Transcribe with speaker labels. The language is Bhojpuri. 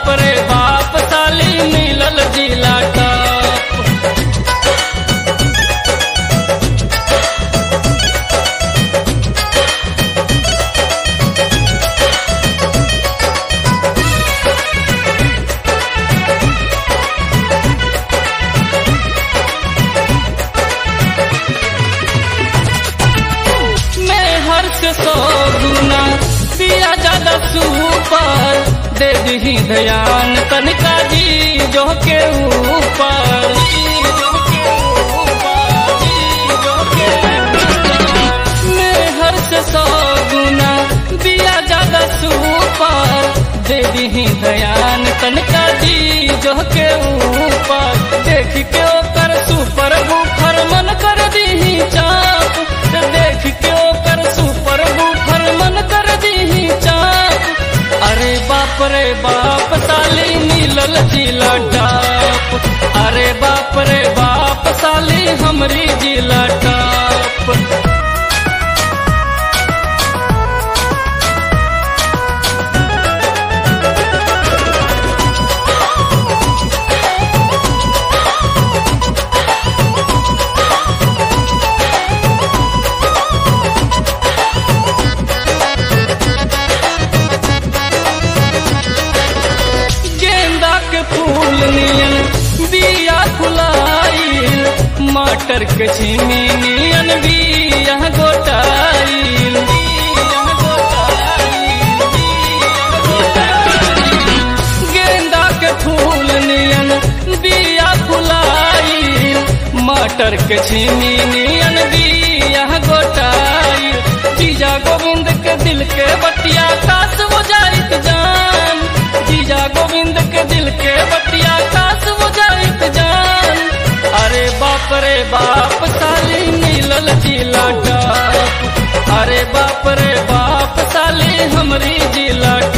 Speaker 1: बाप रे बाप साली मिलल जिला टॉप मैं हर से सौ गुना दिया ज्यादा सुपर दे दी ध्यान तनिका जी जो के ऊपर मैं हर से सौ गुना दिया ज्यादा सुपर दे दी ध्यान तनिका जी जो के ऊपर देख के ओकर सुपर बुफर मन कर दी चाप देख के ओकर सुपर बुफर मन कर दी चाप अरे बाप रे बाप साली मिलल जिला टाप अरे बाप रे बाप साली हमरी जिला टाप गेंदा के फूल नियन बिया फुलाइल मटर के छिमी नियन बिया गोटाइल गेंदा के फूल नियन बिया फुलाइल मटर के छिमी नियन बिया गोटाइल जीजा गोविंद के दिल के बतिया कास हो जाइत जान जीजा गोविंद के दिल के बतिया कास हो जाइत जान अरे बाप रे बाप साली मिलल जिला टाप अरे बाप रे बाप साली हमरी जिला